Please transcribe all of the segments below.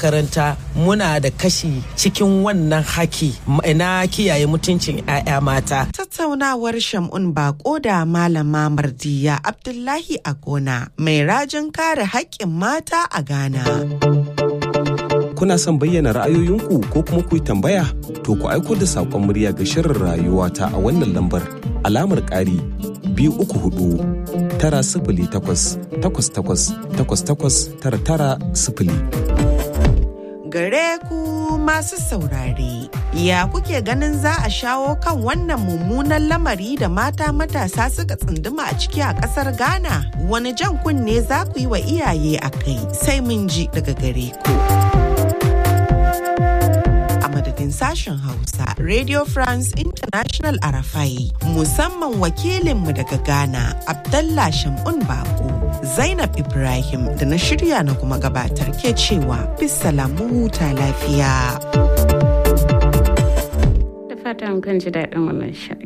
makaranta muna da kashi cikin wannan haki na kiyaye mutuncin 'ya'ya mata. Tattaunawar Shamun Bako da Malama Mardiya Abdullahi a gona mai rajin kare haƙƙin mata a Ghana. Kuna son bayyana ra'ayoyinku ko kuma ku yi tambaya? To ku aiko da saƙon murya ga shirin rayuwa ta a wannan lambar alamar ƙari biyu uku hudu tara sifili takwas takwas takwas takwas takwas tara tara sifili. Gare ku masu saurare, ya kuke ganin za a shawo kan wannan mummunan lamari da mata matasa suka tsunduma a ciki a ƙasar Ghana? Wani jan kunne za ku yi wa iyaye a kai sai mun ji daga gare ku. madadin sashen Hausa Radio France International Arafai musamman wakilinmu daga Ghana Abdallah Shamun Bako Zainab Ibrahim da na shirya na kuma gabatar ke cewa bisalamu huta lafiya. Da fatan kan ji daɗin wannan shirin.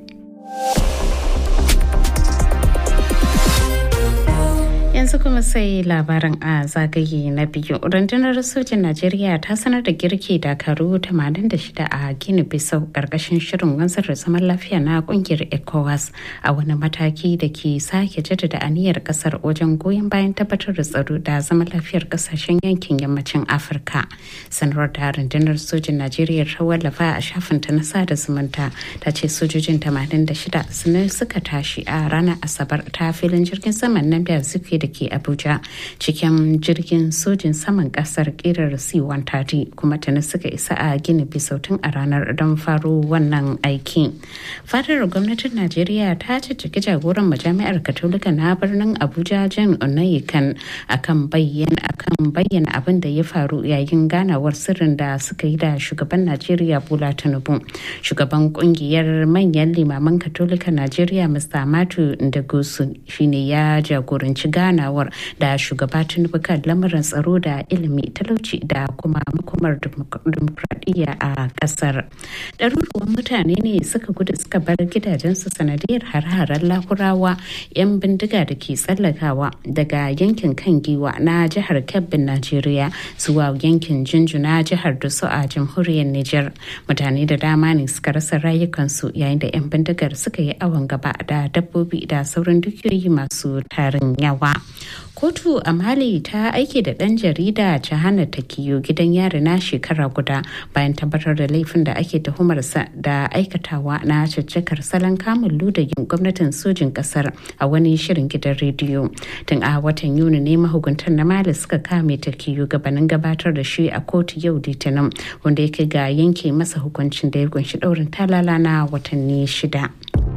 yanzu kuma sai labarin a zagaye na biyu rundunar sojin najeriya ta sanar da girki dakaru 86 a gini bisau karkashin shirin wanzar da zaman lafiya na kungiyar ecowas a wani mataki da ke sake jaddada aniyar kasar wajen goyon bayan tabbatar da tsaro da zaman lafiyar kasashen yankin yammacin afirka sanarwar da rundunar sojin najeriya ta wallafa a shafinta na sada zumunta ta ce sojojin 86 sun suka tashi a ranar asabar ta filin jirgin saman nan da suke da ke abuja cikin jirgin sojin saman kasar kirar c-130 kuma tuni suka isa a gini bisautun a ranar don faro wannan aiki fadar gwamnatin najeriya ta cicciki jagoran majami'ar katolika na birnin abuja jan onayikan akan bayyana akan bayyana abin da ya faru yayin ganawar sirrin da suka yi da shugaban najeriya bola tinubu shugaban kungiyar manyan limaman katolika najeriya mr matu ndagosu shine ya jagoranci gana ganawar da shugaba tinubu kan lamarin tsaro da ilimi talauci da kuma makomar dimokuraɗiyya a ƙasar ɗaruruwan mutane ne suka gudu suka bar gidajensu sanadiyar har-haren lakurawa 'yan bindiga da ke tsallakawa daga yankin kan giwa na jihar kebbin najeriya zuwa yankin jinjuna jihar dusu a jamhuriyar niger mutane da dama ne suka rasa rayukansu yayin da 'yan bindigar suka yi awon gaba da dabbobi da sauran dukiyoyi masu tarin yawa kotu a mali ta aike da ɗan jarida hana takiyo gidan yari na shekara guda bayan tabbatar da laifin da ake tuhumarsa da aikatawa na caccakar salon kamun ludayin gwamnatin sojin kasar a wani shirin gidan rediyo tun a watan yuni ne mahukuntan na mali suka kame takiyo gabanin gabatar da shi a kotu yau litinin wanda ya kai ga yanke masa hukuncin da ya kunshi ɗaurin talala na watanni shida.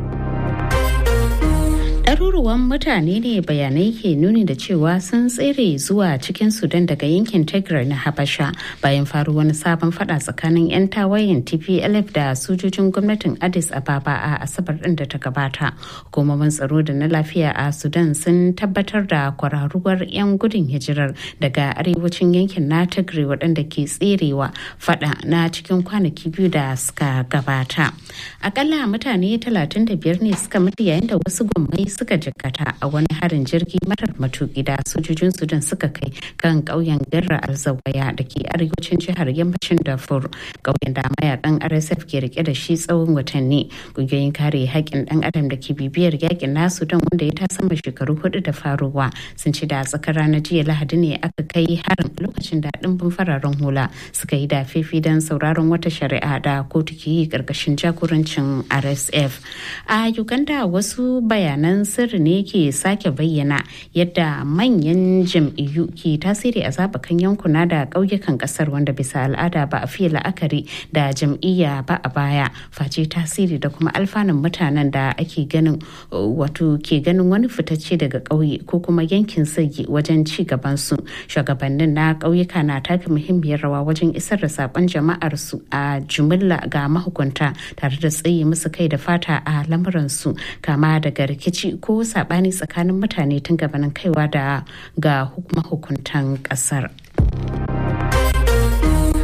ɗaruruwan mutane ne bayanai ke nuni da cewa sun tsere zuwa cikin sudan daga yankin tigray na habasha bayan faru wani sabon fada tsakanin 'yan tawayen tplf da sojojin gwamnatin addis ababa a asabar ɗin da ta gabata hukumomin tsaro da na lafiya a sudan sun tabbatar da kwararuwar 'yan gudun hijirar daga arewacin yankin na tigray waɗanda ke tserewa fada na cikin kwanaki biyu da suka gabata akalla mutane 35 ne suka mutu yayin da wasu gwammai suka jikkata a wani harin jirgi marar matuki da sojojin sudan suka kai kan ƙauyen garra alzawaya da ke arewacin jihar yammacin darfur ƙauyen da mayakan rsf ke rike da shi tsawon watanni ƙungiyoyin kare haƙƙin ɗan adam da ke bibiyar yakin na sudan wanda ya ta sama shekaru hudu da faruwa sun ci da tsakar ranar jiya lahadi ne aka kai harin lokacin da ɗimbin fararen hula suka yi da fifi don sauraron wata shari'a da kotu ke yi ƙarƙashin jagorancin rsf a uganda wasu bayanan sirri ne ke sake bayyana yadda manyan jam'iyyu ke tasiri a zaɓukan yankuna da ƙauyukan ƙasar wanda bisa al'ada ba a fiye la'akari da jam'iyya ba a baya face tasiri da kuma alfanun mutanen da ake ganin wato ke ganin wani fitacce daga ƙauye ko kuma yankin sagi wajen ci gaban su shugabannin na ƙauyuka na taka muhimmiyar rawa wajen isar da saƙon jama'ar su a jumilla ga mahukunta tare da tsaye musu kai da fata a lamuransu kama daga rikici ko sabani tsakanin mutane tun gabanin kaiwa da ga mahukuntan kasar.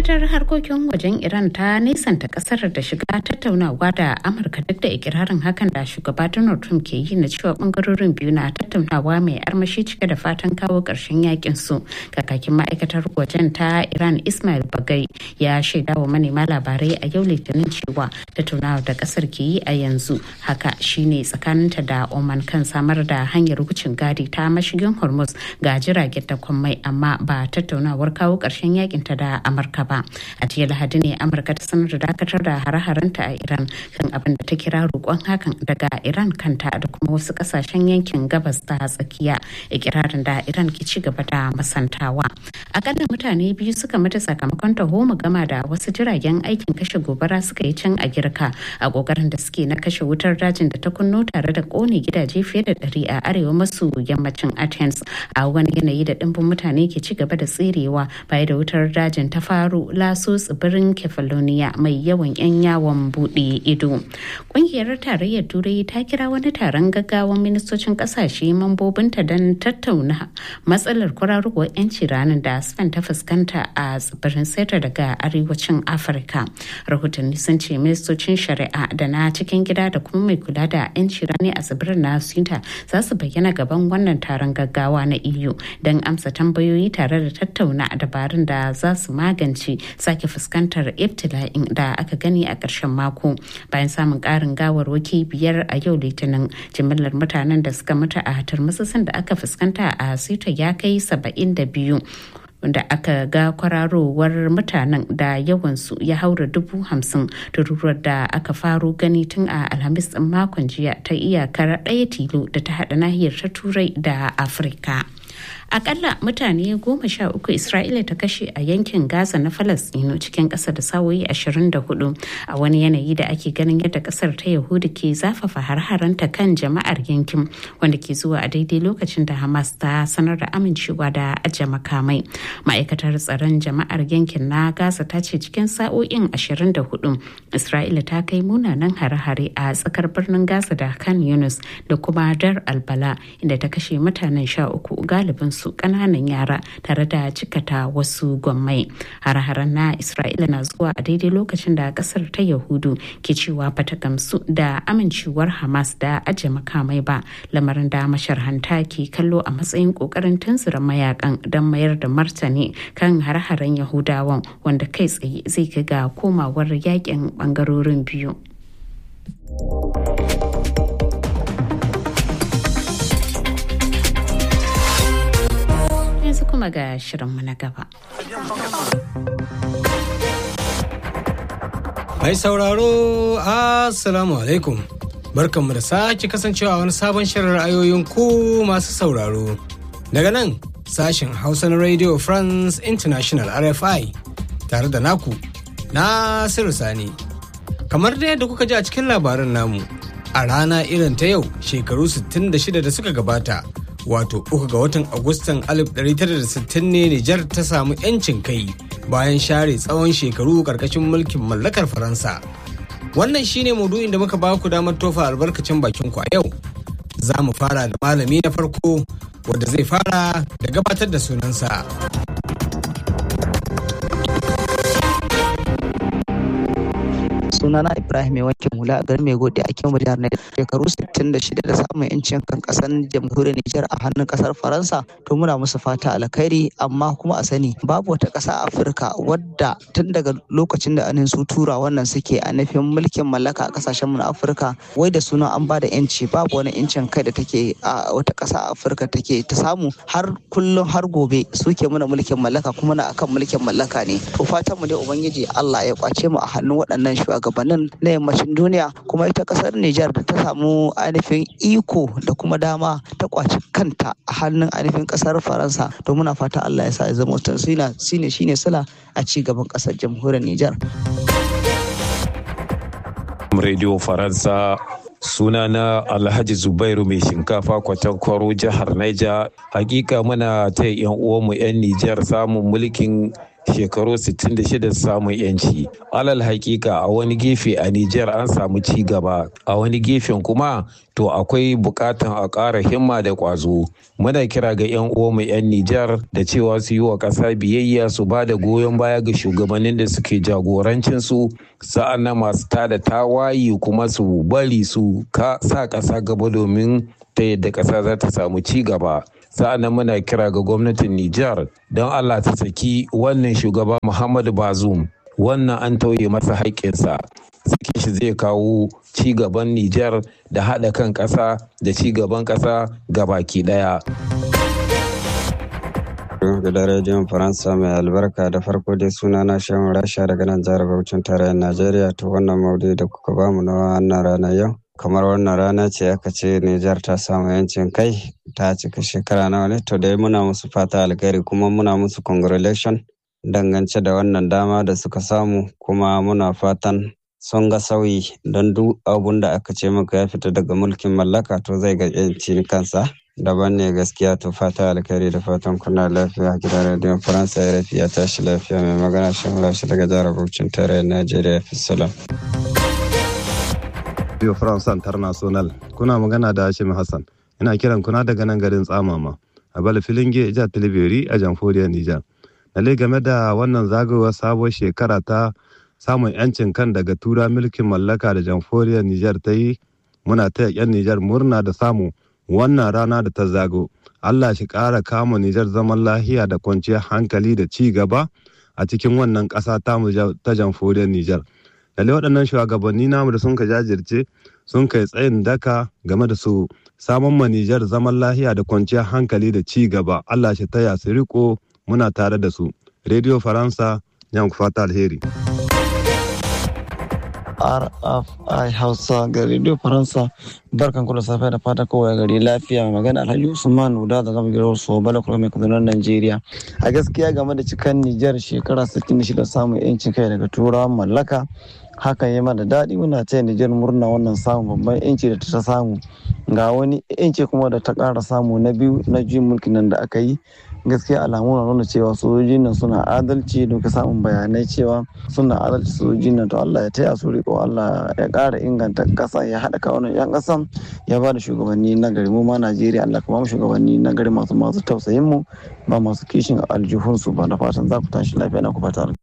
ma'aikatar harkokin wajen iran ta nisanta kasar da shiga tattaunawa da amurka duk da ikirarin hakan da shugaba donald trump ke yi na cewa bangarorin biyu na tattaunawa mai armashi cike da fatan kawo ƙarshen yakin su kakakin ma'aikatar wajen ta iran ismail bagai ya shaida wa manema labarai a yau litinin cewa tattaunawa da kasar ke yi a yanzu haka shine tsakaninta da oman kan samar da hanyar wucin gadi ta mashigin hormuz ga jiragen takwan mai amma ba tattaunawar kawo ƙarshen yakin ta da amurka ba a jiya lahadi ne amurka ta sanar da dakatar da hare-harenta a iran kan abin da ta kira roƙon hakan daga iran kanta da kuma wasu ƙasashen yankin gabas ta tsakiya ikirarin da iran ke ci gaba da masantawa akalla mutane biyu suka mutu sakamakon taho gama da wasu jiragen aikin kashe gobara suka yi can a girka a kokarin da suke na kashe wutar dajin da ta kunno tare da kone gidaje fiye da ɗari a arewa maso yammacin athens a wani yanayi da ɗimbin mutane ke ci gaba da tserewa baya da wutar dajin ta faru laso tsibirin kefalonia mai yawan 'yan yawon buɗe ido ƙungiyar tarayyar turai ta kira wani taron gaggawan ministocin ƙasashe mambobinta don tattauna matsalar kwararowar 'yanci ranar da spain ta fuskanta a tsibirin seta daga arewacin afirka rahotanni sun ce ministocin shari'a da na cikin gida da kuma mai kula da 'yanci rani a tsibirin na sinta za su bayyana gaban wannan taron gaggawa na eu don amsa tambayoyi tare da tattauna dabarun da za su magance sake fuskantar ibtila'in da aka gani a ƙarshen mako bayan samun ƙarin gawarwaki biyar a yau litinin jimillar mutanen da suka mutu a turmutsutsun da aka fuskanta a sita ya kai saba'in da biyu da aka ga kwararowar mutanen da yawansu ya haura dubu hamsin tururuwar da aka faro gani tun a alhamis ɗin makon jiya ta iyakar ɗaya tilo da ta haɗa nahiyar ta turai da afirka akalla mutane goma sha uku isra'ila ta kashe a yankin gaza na falastino cikin ƙasa da sawoyi 24 a wani yanayi da ake ganin yadda ƙasar ta yahudu ke zafafa har-haranta kan jama'ar yankin wanda ke zuwa a daidai lokacin da hamas ta sanar da amincewa da ajiye makamai ma'aikatar tsaron jama'ar yankin na gaza ta ce cikin sa'o'in 24 isra'ila ta kai munanan hare-hare a tsakar birnin gaza da kan yunus da kuma dar albala inda ta kashe mutanen sha uku galibin su kananan yara tare da cikata wasu gwammai har-haren na isra'ila na zuwa a daidai lokacin da kasar ta yahudu ke cewa bata gamsu da amincewar hamas da ajiye makamai ba lamarin da masharhanta ke kallo a matsayin kokarin tunzura mayakan don mayar da martani kan har-haren yahudawan wanda kai tsaye zai ga komawar yakin bangarorin biyu yanzu kuma ga shirinmu na gaba. Mai sauraro, Assalamu alaikum. Barkanmu da sake kasancewa wani sabon shirin ra'ayoyin ku masu sauraro. Daga nan, sashen Hausa na Radio France International RFI tare da naku, Nasiru Sani. Kamar da yadda kuka ji a cikin labarin namu, a rana irin ta yau shekaru 66 da suka gabata. wato uku ga watan agustan 1960 ne Nijar ta samu 'yancin kai bayan share tsawon shekaru karkashin mulkin mallakar Faransa. Wannan shine maudu'in da muka ba ku damar tofa albarkacin bakin ku a yau. Za mu fara da malami na farko wadda zai fara da gabatar da sunansa. sunana ibrahim mai wankin hula a garin mai gode a kyan jihar na shekaru 66 da samun yancin kan kasar jamhuriyar nijar a hannun kasar faransa to muna musu fata alkhairi amma kuma a sani babu wata kasa a afirka wadda tun daga lokacin da anin su tura wannan suke a nufin mulkin mallaka a kasashen mu na afirka wai da sunan an bada yanci babu wani yancin kai da take a wata kasa a afirka take ta samu har kullum har gobe suke muna mulkin mallaka kuma na akan mulkin mallaka ne to fatan mu dai ubangiji Allah ya kwace mu a hannun waɗannan shugabannin na yammacin duniya kuma ita kasar Nijar da ta samu ainihin iko da kuma dama ta kwaci kanta a hannun ainihin kasar Faransa to muna fata Allah ya sa ya zama wata shine shine sala a ci gaban kasar jamhuriyar Nijar. Radio Faransa sunana Alhaji Zubairu mai shinkafa kwatankwaro jihar Niger. Hakika muna ta yan uwanmu 'yan Nijar samun mulkin shekaru 66 samun yanci alal hakika a wani gefe a Nijar an samu ci gaba a wani gefen kuma to akwai bukatan a ƙara himma da ƙwazo muna kira ga 'yan uwanmu 'yan Nijar da cewa su yi wa ƙasa biyayya su ba da goyon baya ga shugabannin da suke jagorancin su sa'an nan masu tada tawayi kuma su bari su sa ƙasa gaba domin ta yadda ƙasa za ta samu ci gaba sa'annan muna kira ga gwamnatin Nijar don Allah ta saki wannan shugaba Muhammadu Bazoum wannan an tauye masa haƙƙinsa sakin shi zai kawo ci gaban Nijar da haɗa kan ƙasa da ci gaban ƙasa baki ɗaya. gidan rediyon faransa mai albarka da farko dai suna na shan rasha daga nan jihar bauchin tarayyar najeriya to wannan maudu da kuka bamu na wannan ranar yau kamar wannan rana ce aka ce Nijar ta samu yancin kai ta cika shekara nawa ne to dai muna musu fata alkhairi kuma muna musu congratulation dangance da wannan dama da suka samu kuma muna fatan sun ga sauyi don duk abun da aka ce maka ya fita daga mulkin mallaka to zai ga yanci kansa daban ne gaskiya to fata alkhairi da fatan kuna lafiya gidan rediyon faransa ya rafi ya tashi lafiya mai magana shan lashi daga jihar bauchin tarayyar najeriya fi salam Radio France International. Kuna magana da Hashim Hassan. Ina kiran kuna daga nan garin Tsamama. A Bala Filinge, Jihar Tilibiri a Jamhuriyar Nijar. Lalle game da wannan zagayowar sabuwar shekara ta samun 'yancin kan daga tura mulkin mallaka da Jamhuriyar Nijar ta yi, muna taya 'yan Nijar murna da samu wannan rana da ta zago. Allah shi ƙara kama Nijar zaman lahiya da kwanciyar hankali da ci gaba a cikin wannan ƙasa ta Jamhuriyar Nijar. lalle waɗannan shugabanni namu da sun ka jajirce sun kai tsayin daka game da su samun manijar zaman lahiya da kwanciyar hankali da ci gaba allah shi taya su riko muna tare da su radio faransa yan fata alheri RFI Hausa ga Radio Faransa barkan kula safiya da fata kowa gari lafiya mai magana Alhaji Usman Uda da zama gidan so bala kuma mai kudurar Najeriya a gaskiya game da cikan Nijar shekara 66 samun yancin kai daga turawan mallaka hakan ya mana daɗi muna taya Nijar murna wannan samun babban yanci da ta samu ga wani yanci kuma da ta ƙara samu na biyu na juyin mulkin nan da aka yi gaskiya alamu na nuna cewa sojojin nan suna adalci da samun bayanai cewa suna adalci sojojin nan to Allah ya taya su riko Allah ya ƙara inganta ƙasa ya haɗa kawunan yan ƙasan ya ba da shugabanni na gari mu ma Najeriya Allah kuma shugabanni na gari masu masu tausayin mu ba masu kishin aljihunsu ba da fatan za ku tashi lafiya na ku fata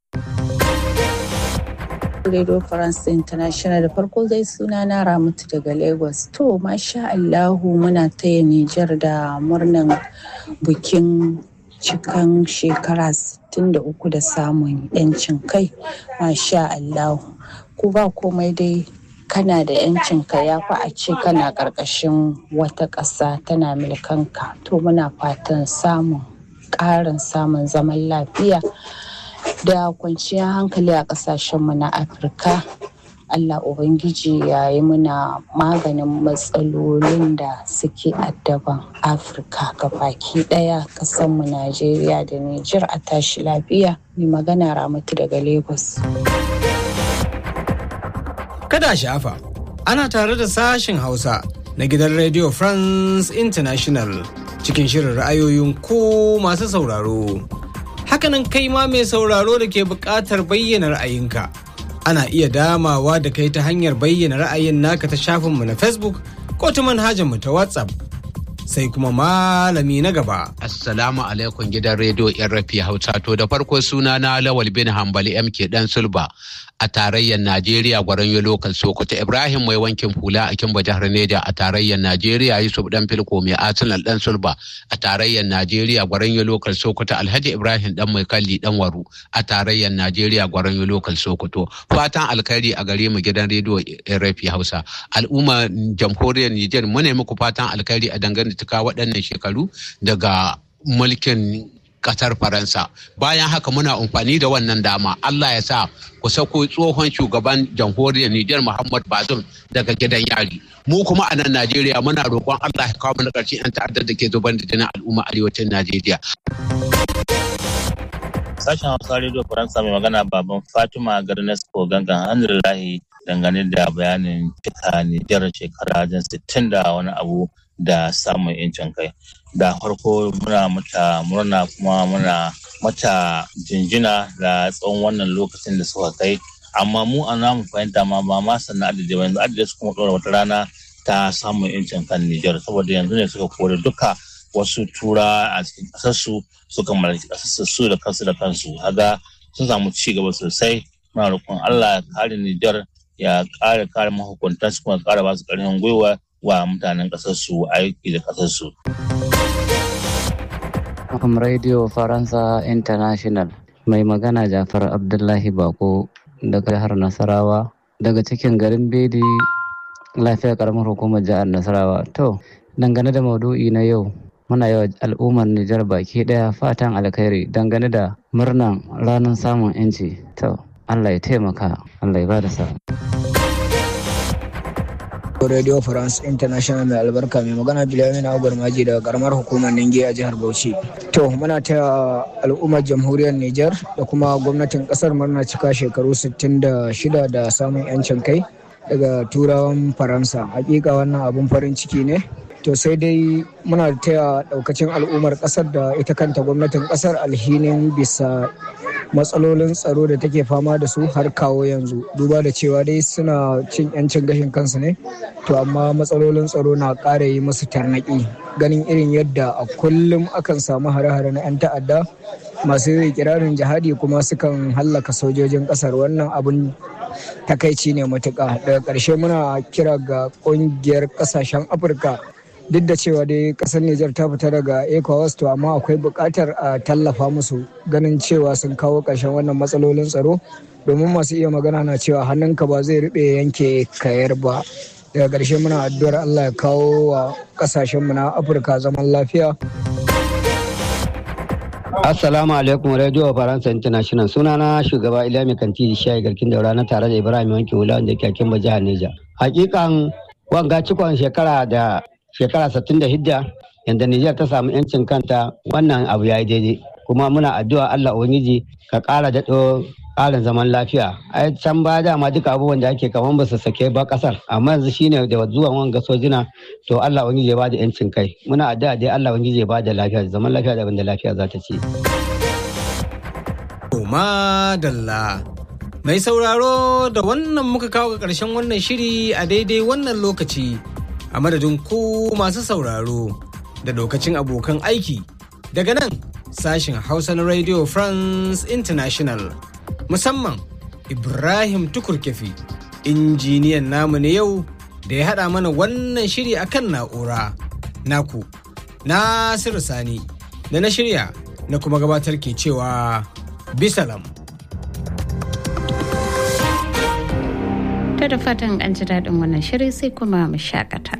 Radio France International da farko zai suna na Ramatu daga Lagos. To, masha Allahu muna taya Nijar da murnan bikin cikan shekara 63 da samun 'yancin kai. Masha Allahu. Ku ba komai dai kana da 'yancin ka ya fi a ce kana ƙarƙashin wata ƙasa tana milkanka. To, muna fatan samun ƙarin samun zaman lafiya. da kwanciyar hankali a kasashenmu na afirka allah ubangiji ya yi muna maganin matsalolin da suke addaban afirka ga baki daya kasanmu najeriya da nijar a tashi lafiya mai magana ramatu daga lagos kada shafa ana tare da sashen hausa na gidan radio france international cikin shirin ra'ayoyin ku masu sauraro hakanan kai ma mai sauraro da ke buƙatar bayyana ra'ayinka ana iya damawa da kai ta hanyar bayyana ra'ayin naka ta shafinmu na facebook ko ta manhajarmu ta whatsapp sai kuma malami na gaba. Assalamu alaikum gidan rediyo yan rafi hausa to da farko suna na lawal bin hambali mk dan sulba a tarayyar Najeriya gwaron lokal Sokoto Ibrahim mai wankin hula a Kimba jihar Neja a tarayyar Najeriya Yusuf dan Filko mai Arsenal dan Sulba a tarayyar Najeriya gwaron lokal Sokoto Alhaji Ibrahim dan mai kalli dan Waru a tarayyar Najeriya gwaron lokal Sokoto fatan alkhairi a gare mu gidan rediyo RFI Hausa al'umma jamhuriyar Niger mu ne muku fatan alkhairi a dangane tuka waɗannan shekaru daga mulkin kasar faransa bayan haka muna amfani da wannan dama allah ya sa ku sako tsohon shugaban jamhuriyar nijar muhammad bazum daga gidan yari mu kuma a nan najeriya muna roƙon allah ya kawo mana ƙarshen 'yan ta'addar da ke zubar da jinin al'umma arewacin najeriya sashen hausa radio faransa mai magana baban fatima garnesco gangan alhamdulillahi dangane da bayanin cika nijar shekara jan sittin da wani abu da samun yancin kai da farko muna mata murna kuma muna mata jinjina da tsawon wannan lokacin da suka kai amma mu a namu fahimta ma ba ma sannan adadi ba yanzu adadi su kuma ɗora wata rana ta samun yancin kan Nijar saboda yanzu ne suka kore duka wasu tura a cikin ƙasarsu suka mallaki ƙasarsu su da kansu da kansu haga sun samu ci gaba sosai muna roƙon Allah ya kare Nijar ya ƙara kare mahukuntan su kuma ƙara ba su ƙarfin gwiwa wa mutanen ƙasarsu aiki da ƙasarsu. Am Radio Faransa International mai magana Jafar Abdullahi Bako daga jihar Nasarawa daga cikin garin Bedi lafiya karamar hukumar jihar Nasarawa. To, dangane da maudu'i na yau muna yawa al'ummar Nijar baki daya fatan alkhairi dangane da murnan ranar samun 'yanci. To, Allah ya taimaka, Allah ya ba da sa. Radio France International mai albarka mai magana Bilamin Agar Maji daga karamar hukumar Ninge a jihar Bauchi. To muna ta al'ummar jamhuriyar Nijar da kuma gwamnatin kasar murna cika shekaru 66 da samun 'yancin kai daga turawan Faransa. Hakika wannan abun farin ciki ne. To sai dai muna taya daukacin al'ummar kasar da ita kanta gwamnatin kasar alhinin bisa matsalolin tsaro da take fama da su har kawo yanzu duba da cewa dai suna cin yancin gashin kansu ne to amma matsalolin tsaro na ƙara yi musu tarnaƙi ganin irin yadda a kullum akan samu hare-hare na 'yan ta'adda masu kirarin jihadi kuma sukan hallaka sojojin ƙasar wannan abun takaici ne matuƙa daga ƙarshe muna kira ga ƙungiyar ƙasashen afirka duk da cewa dai kasar Nijar ta fita daga ECOWAS to amma akwai buƙatar a tallafa musu ganin cewa sun kawo ƙarshen wannan matsalolin tsaro domin masu iya magana na cewa hannunka ba zai riɓe yanke kayar ba daga ƙarshe muna addu'ar Allah ya kawo wa ƙasashenmu na Afirka zaman lafiya. Assalamu alaikum Radio Faransa International sunana shugaba Ilami Kanti Shayi Garkin Daura na tare da Ibrahim Wanke Wula wanda ke akin jihar Neja. Hakikan wanga cikon shekara da shekara 66 yadda Nijar ta samu 'yancin kanta wannan abu ya yi daidai kuma muna addu'a Allah Ubangiji ka ƙara daɗo ƙarin zaman lafiya ai can ba dama duka abubuwan da ake kaman ba su sake ba ƙasar amma yanzu shine da zuwan wanga sojina to Allah Ubangiji ya bada 'yancin kai muna addu'a dai Allah Ubangiji ya bada lafiya zaman lafiya da abinda lafiya za ta ci. Madalla. Mai sauraro da wannan muka kawo ga ƙarshen wannan shiri a daidai wannan lokaci. a madadin ku masu sauraro da lokacin abokan aiki daga nan sashin hausa na radio france international musamman ibrahim tukurkefi injiniyan namu ne yau da ya haɗa mana wannan shiri akan na'ura naku nasiru sani da na shirya na kuma gabatar ke cewa bisalam ta da fatan an ji daɗin wannan shiri sai kuma mu shakata